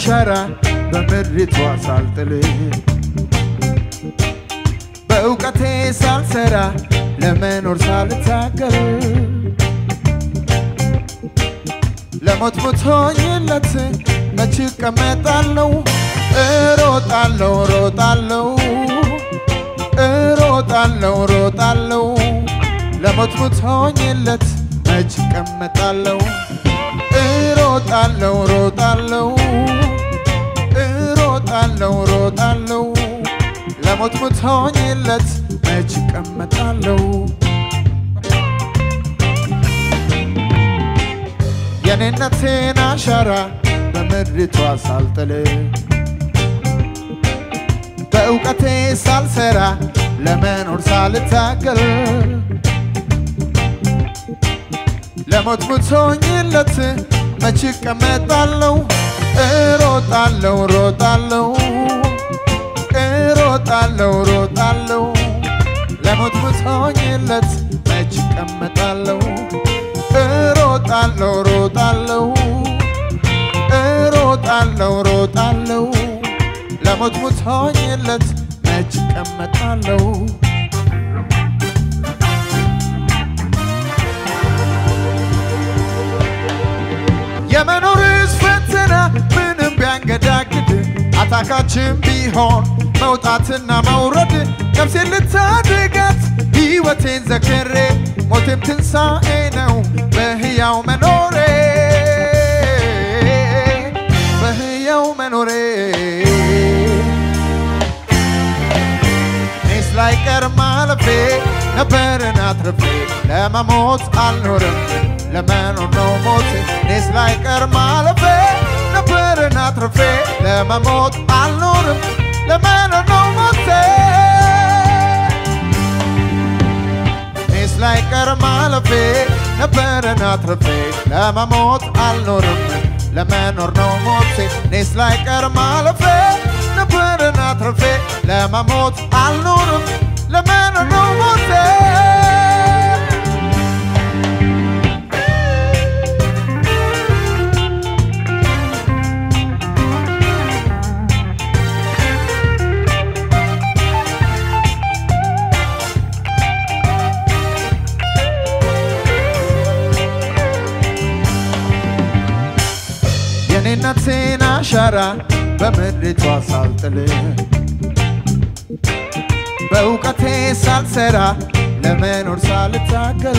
አሻራ በምድሪቷ ሳልጥል በእውቀቴ ሳልሰራ ለመኖር ሳልታገል ለሞት ሞቶኝለት መች እቀመጣለሁ እሮጣለሁ ሮጣለሁ እሮጣለሁ ሮጣለሁ ለሞት ሞቶኝለት መች እቀመጣለሁ እሮጣለሁ ሮጣለሁ እሮጣለሁ ሮጣለሁ ለሞት ሞቶኝለት መች እቀመጣለሁ የኔነቴን አሻራ በምድሪቷ ሳልጥል በእውቀቴ ሳልሰራ ለመኖር ሳልታገል ለሞት ሙቶኝለት መች እቀመጣለሁ እሮጣለሁ ሮጣለሁ እሮጣለሁ ሮጣለሁ ለሞት ሙቶኝለት መች እቀመጣለሁ እሮጣለሁ ሮጣለሁ እሮጣለሁ ሮጣለሁ ለሞት ሙቶኝለት መች እቀመጣለሁ የመኖርስ ፈተና ምንም ቢያንገዳግድ አታካችን ቢሆን መውጣትና መውረድ ነፍሴን ልታድጋት ሕይወቴን ዘክሬ ሞቴም ትንሣኤ ነው በሕያው መኖሬ በሕያው መኖሬ እኔስ ላይቀር ማለፌ ነበርን አትርፌ ለመሞት አልኖርም ለመኖር ነው ሞቴ እኔስ ላይቀር ማለፌ ነበርን አትርፌ ለመሞት አልኖርም ለመኖር ነው ሞቴ እኔስ ላይቀር ማለፌ ነበርን አትርፌ ለመሞት አልኖርም ለመኖር ነው ሞቴ እኔስ ላይቀር ማለፌ ነበርን አትርፌ ለመሞት አልኖርም ለመኖር ነው ሞቴ የኔነቴን አሻራ በምድሪቷ ሳልጥል በእውቀቴ ሳልሰራ ለመኖር ሳልታገል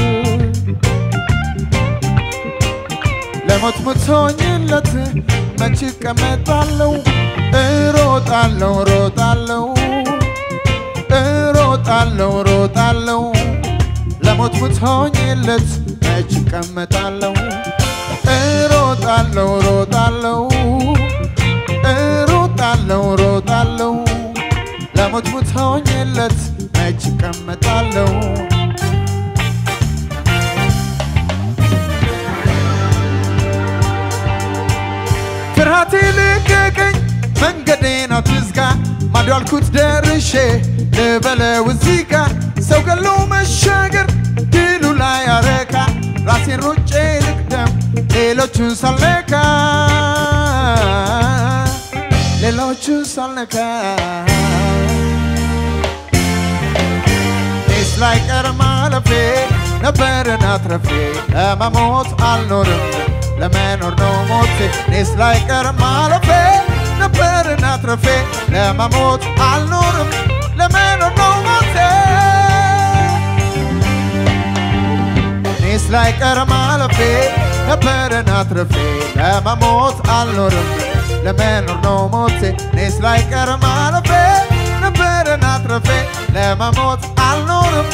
ለሞት ሙቶኝለት መች እቀመጣለሁ እሮጣለሁ ሮጣለሁ እሮጣለሁ ሮጣለሁ ለሞት ሙቶኝለት መች እቀመጣለሁ እሮጣለሁ ሮጣለሁ እሮጣለሁ ሮጣለሁ ለሞት ሙቶኝለት መች እቀመጣለሁ ፍርሃቴ ልቀቀኝ መንገዴን አትዝጋ ማዶ ያልኩት ደርሼ ልበለው እዚህ ጋ ሰው ገሎ መሻገር ድሉ ላይ ያረካ ራሴን ሮጬ ልቅደም ሌሎቹን ሳልነካ ሌሎቹን ሳልነካ እኔስ ላይቀር ማለፌ ነበርን አትረፌ ለመሞት አልኖርም ለመኖር ነው ሞቴ እኔስ ላይቀር ማለፌ ነበርን አትረፌ ለመሞት አልኖርም ለመኖር ነው ሞቴ እኔስ ላይቀር ማለፌ ነበርን አትረፌ ለመሞት አልኖርም ለመኖር ነው ሞቴ እኔስ ላይቀር ማለፌ ነበርን አትረፌ ለመሞት አልኖርም